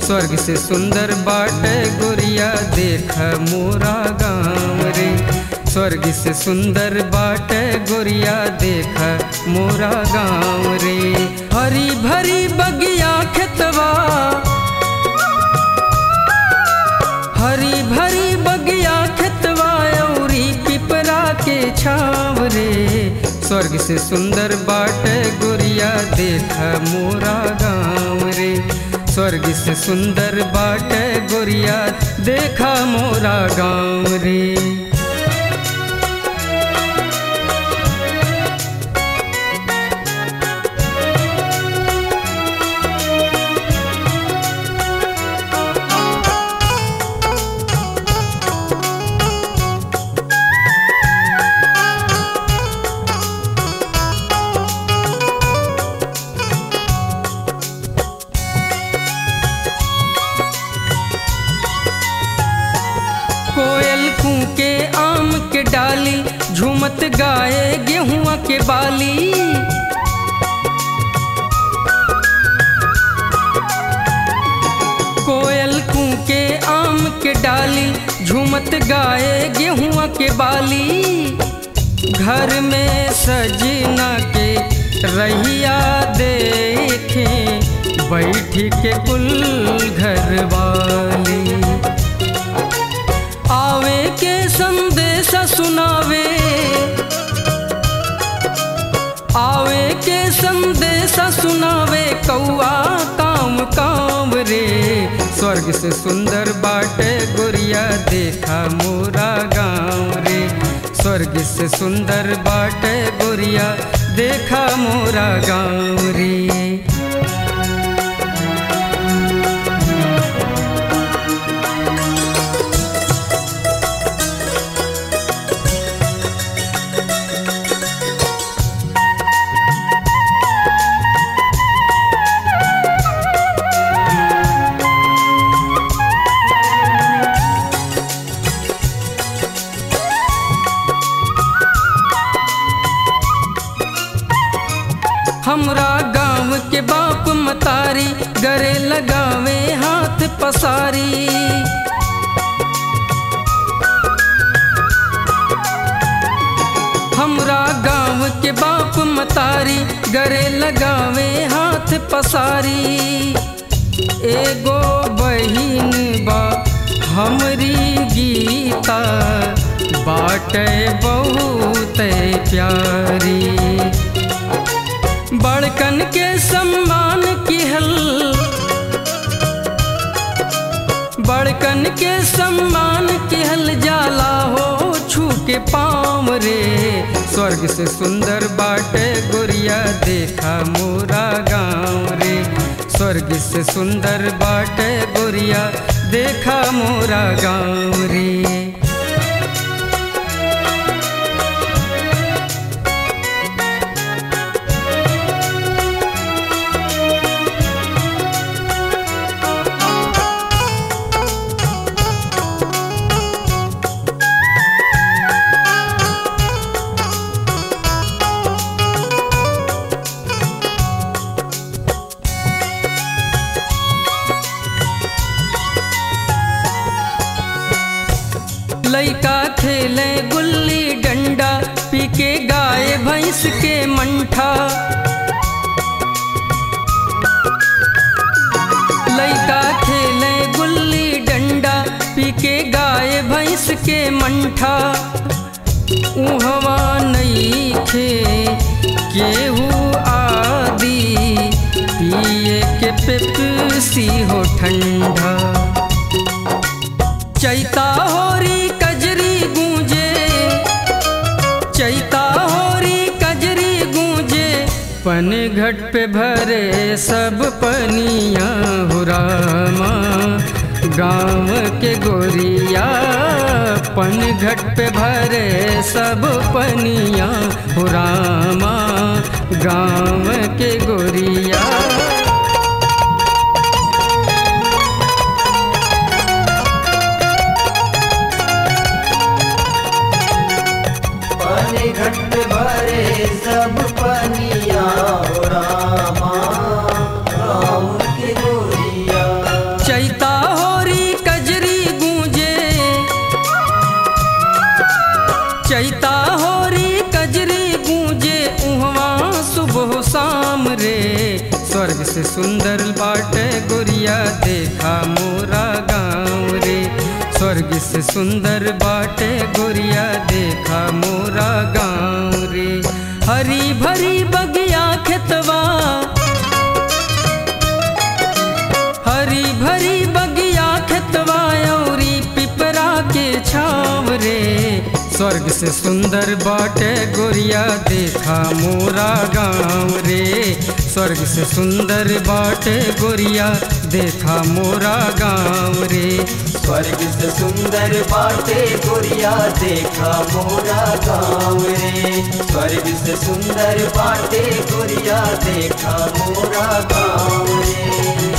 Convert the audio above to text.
स्वर्ग से सुंदर बाटे गोरिया देख मोरा गाँव रे स्वर्ग से सुंदर बाटे गोरिया देख मोरा गाँव रे हरी भरी बगिया खेतवा हरी भरी बगिया खेतवा औरी पिपरा के छाव रे स्वर्ग से सुंदर बाटे गोरिया देख मोरा गाँव रे स्वर्ग से सुंदर बाटे गोरिया देखा मोरा गाँव रे कोयल कूके आम के डाली झूमत गाए गेहुआ के बाली कोयल कूके आम के डाली झूमत गाए गेहुआ के बाली घर में सजना के रहिया देखे बैठ के कुल घर वाली आवे के संदेश सुनावे आवे के संदेश सुनावे कौआ काम काम रे स्वर्ग से सुंदर बाटे गोरिया देखा मोरा गाँव रे स्वर्ग से सुंदर बाटे गोरिया देखा मोरा गाँव रे हमरा गाँव के बाप मतारी गरे लगावे हाथ पसारी हमरा गाँव के बाप मतारी गरे लगावे हाथ पसारी एगो बहिन बा हमरी गीता बाटे बहुत प्यारी बड़कन के सम्मान किहल बड़कन के सम्मान किहल जाला हो छू के पाँव रे स्वर्ग से सुंदर बाटे गोरिया देखा मोरा गाँव रे स्वर्ग से सुंदर बाटे गोरिया देखा मोरा गाँव रे लइका खेले गुल्ली डंडा पी के गाय भैंस के मंठा लइका खेले गुल्ली डंडा पी के गाय भैंस के मंठा उहवा नहीं खे केहू आदि पिए के पेप्सी हो ठंडा चैता होरी कजरी गूंजे चैता होरी कजरी गूंजे पन घट पे भरे सब पनिया हो रामा गाँव के गोरिया पन घट पे भरे सब पनिया हो रामा गाँव के गोरिया पानी घट भरे सब पनिया हो रामा राम के गोरिया से सुंदर बाटे गोरिया देखा मोरा गाँव रे स्वर्ग से सुंदर बाटे गोरिया देखा मोरा गाँव रे हरी भरी बगिया खेतवा हरी भरी बगिया खेतवा औरी पिपरा के छाव रे स्वर्ग से सुंदर बाटे गोरिया देखा मोरा गाँव रे स्वर्ग से सुंदर बाटे गोरिया देखा मोरा गाँव रे स्वर्ग से सुंदर बाटे गोरिया देखा मोरा गाँव रे स्वर्ग से सुंदर बाटे गोरिया देखा मोरा गाँव रे